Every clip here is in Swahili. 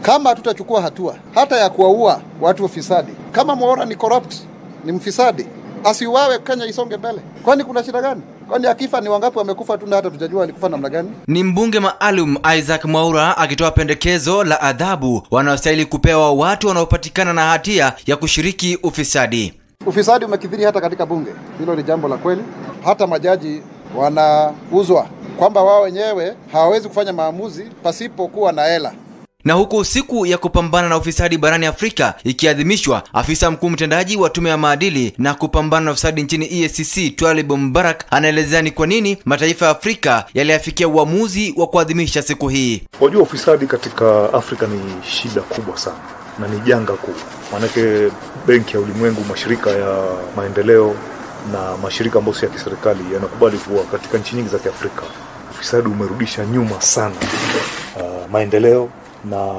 kama hatutachukua hatua hata ya kuwaua watu ufisadi, kama Mwaura ni corrupt, ni mfisadi, asiuawe, Kenya isonge mbele. Kwani kuna shida gani? Kwani akifa ni wangapi wamekufa tu na hata tujajua alikufa namna gani? Ni mbunge maalum Isaac Mwaura akitoa pendekezo la adhabu wanaostahili kupewa watu wanaopatikana na hatia ya kushiriki ufisadi. Ufisadi umekithiri hata katika bunge, hilo ni jambo la kweli. Hata majaji wanauzwa kwamba wao wenyewe hawawezi kufanya maamuzi pasipokuwa na hela. Na huku siku ya kupambana na ufisadi barani Afrika ikiadhimishwa, afisa mkuu mtendaji wa tume ya maadili na kupambana na ufisadi nchini EACC Twalib Mbarak anaelezea ni kwa nini mataifa ya Afrika yaliafikia uamuzi wa kuadhimisha siku hii. Wajua, ufisadi katika Afrika ni shida kubwa sana na ni janga kuu, maanake Benki ya Ulimwengu, mashirika ya maendeleo na mashirika ambayo si ya kiserikali yanakubali kuwa katika nchi nyingi za Kiafrika ufisadi umerudisha nyuma sana uh, maendeleo na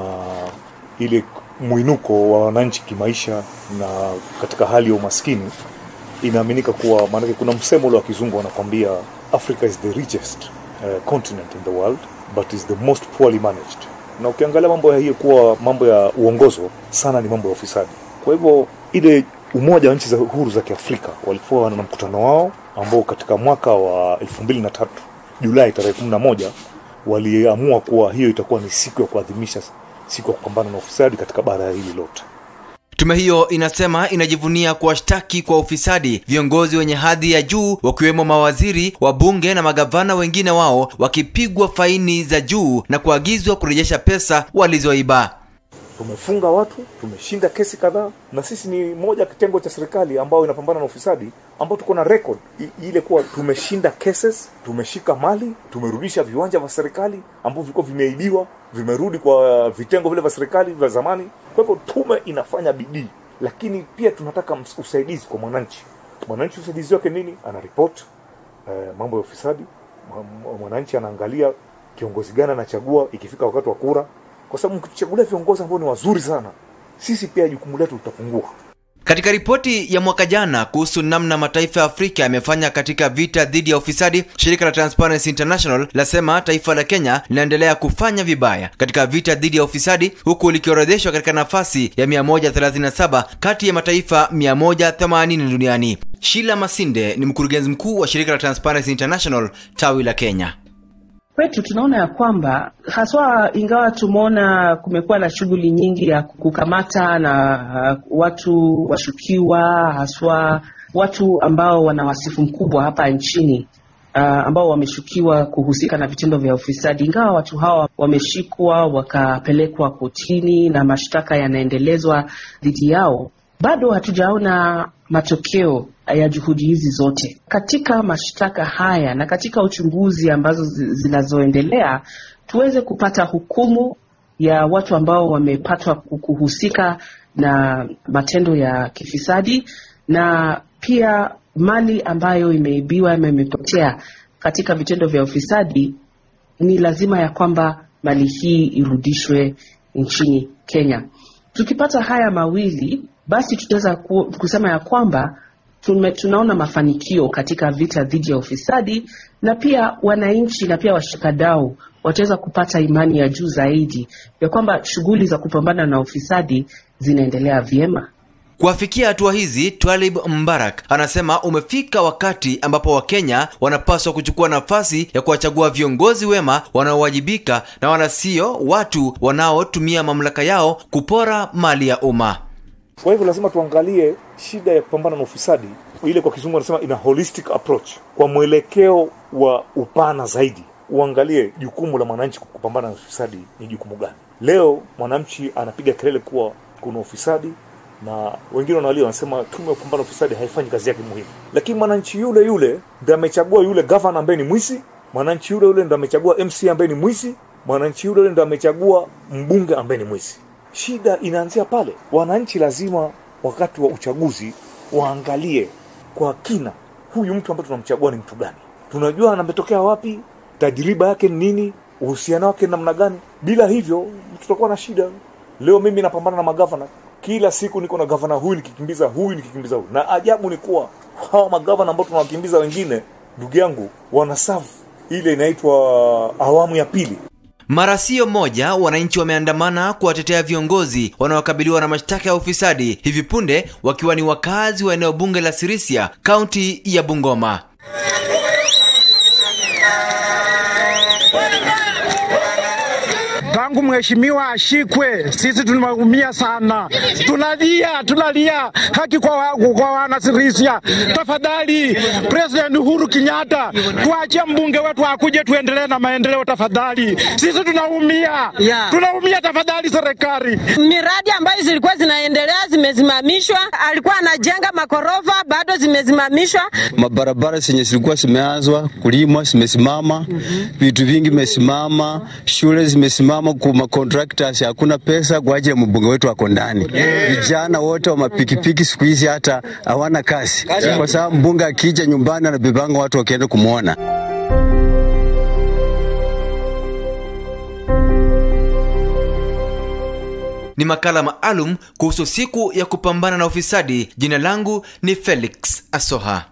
ile mwinuko wa wananchi kimaisha na katika hali ya umaskini inaaminika kuwa, maanake kuna msemo ule wa kizungu wanakwambia Africa is the richest uh, continent in the world but is the most poorly managed. Na ukiangalia mambo ya hiyo kuwa mambo ya uongozo sana ni mambo ya ufisadi. Kwa hivyo ile umoja wa nchi za huru za Kiafrika walikuwa na mkutano wao ambao katika mwaka wa elfu mbili na tatu Julai tarehe kumi na moja waliamua kuwa hiyo itakuwa ni siku ya kuadhimisha siku ya kupambana na ufisadi katika bara hili lote. Tume hiyo inasema inajivunia kuwashtaki kwa ufisadi viongozi wenye hadhi ya juu wakiwemo mawaziri, wabunge na magavana wengine wao wakipigwa faini za juu na kuagizwa kurejesha pesa walizoiba. Tumefunga watu, tumeshinda kesi kadhaa, na sisi ni moja kitengo cha serikali ambayo inapambana na ufisadi, ambao tuko na record I, ile kuwa tumeshinda cases, tumeshika mali, tumerudisha viwanja vya serikali ambavyo vilikuwa vimeibiwa, vimerudi kwa vitengo vile vya serikali vya zamani. Kwa hivyo tume inafanya bidii, lakini pia tunataka usaidizi kwa mwananchi. Mwananchi usaidizi wake nini? Ana report eh, mambo ya ufisadi. Mwananchi anaangalia kiongozi gani anachagua ikifika wakati wa kura kwa sababu mkichagulia viongozi ambao ni wazuri sana, sisi pia jukumu letu litapungua. Katika ripoti ya mwaka jana kuhusu namna mataifa ya Afrika yamefanya katika vita dhidi ya ufisadi, shirika la Transparency International lasema taifa la Kenya linaendelea kufanya vibaya katika vita dhidi ya ufisadi, huku likiorodheshwa katika nafasi ya 137 kati ya mataifa 180 duniani. Sheila Masinde ni mkurugenzi mkuu wa shirika la Transparency International tawi la Kenya. Kwetu tunaona ya kwamba haswa, ingawa tumeona kumekuwa na shughuli nyingi ya kukamata na watu washukiwa, haswa watu ambao wana wasifu mkubwa hapa nchini uh, ambao wameshukiwa kuhusika na vitendo vya ufisadi, ingawa watu hawa wameshikwa wakapelekwa kotini na mashtaka yanaendelezwa dhidi yao, bado hatujaona matokeo ya juhudi hizi zote katika mashtaka haya na katika uchunguzi ambazo zinazoendelea, tuweze kupata hukumu ya watu ambao wamepatwa kuhusika na matendo ya kifisadi na pia mali ambayo imeibiwa ama imepotea katika vitendo vya ufisadi. Ni lazima ya kwamba mali hii irudishwe nchini Kenya. Tukipata haya mawili basi tutaweza kusema ya kwamba tume, tunaona mafanikio katika vita dhidi ya ufisadi, na pia wananchi na pia washikadau wataweza kupata imani ya juu zaidi ya kwamba shughuli za kupambana na ufisadi zinaendelea vyema. Kuafikia hatua hizi, Twalib Mbarak anasema umefika wakati ambapo Wakenya wanapaswa kuchukua nafasi ya kuwachagua viongozi wema wanaowajibika na wala sio watu wanaotumia mamlaka yao kupora mali ya umma. Kwa hivyo lazima tuangalie shida ya kupambana na ufisadi, ile kwa kizungu anasema ina holistic approach, kwa mwelekeo wa upana zaidi. Uangalie jukumu la mwananchi kupambana na ufisadi ni jukumu gani. Leo mwananchi anapiga kelele kuwa kuna ufisadi na wengine wanalia wanasema tume ya kupambana na ufisadi haifanyi kazi yake muhimu, lakini mwananchi yule yule ndo amechagua yule gavana ambaye ni mwizi, mwananchi yule yule ndo amechagua MC ambaye ni mwizi, mwananchi yule yule ndo amechagua mbunge ambaye ni mwizi. Shida inaanzia pale. Wananchi lazima wakati wa uchaguzi waangalie kwa kina, huyu mtu ambaye tunamchagua ni mtu gani, tunajua anametokea wapi, tajriba yake ni nini, uhusiano wake namna gani. Bila hivyo tutakuwa na shida. Leo mimi napambana na magavana kila siku, niko na gavana huyu nikikimbiza huyu nikikimbiza huyu, na ajabu ni kuwa hawa magavana ambao tunawakimbiza wengine, ndugu yangu, wanasafu ile inaitwa awamu ya pili. Mara sio moja, wananchi wameandamana kuwatetea viongozi wanaokabiliwa na mashtaka ya ufisadi, hivi punde wakiwa ni wakazi wa eneo bunge la Sirisia, kaunti ya Bungoma. tangu mheshimiwa ashikwe, sisi tunaumia sana, tunalia tunalia haki kwa, wa, kwa wanasirisia. Tafadhali President Uhuru Kenyatta, tuachie mbunge wetu akuje tuendelee na maendeleo tafadhali, sisi tunaumia Yeah. tunaumia, tafadhali serikali. miradi ambayo zilikuwa zinaendelea zimesimamishwa. Alikuwa anajenga makorofa bado zimesimamishwa. mabarabara zenye zilikuwa zimeanzwa kulimwa zimesimama, vitu vingi vimesimama, shule zimesimama, kuma contractors hakuna pesa kwa ajili ya mbunge wetu ako ndani. Vijana wote wa mapikipiki siku hizi hata hawana kazi, kwa sababu mbunge akija nyumbani anabebanga watu wakienda kumwona. Ni makala maalum kuhusu siku ya kupambana na ufisadi. Jina langu ni Felix Asoha.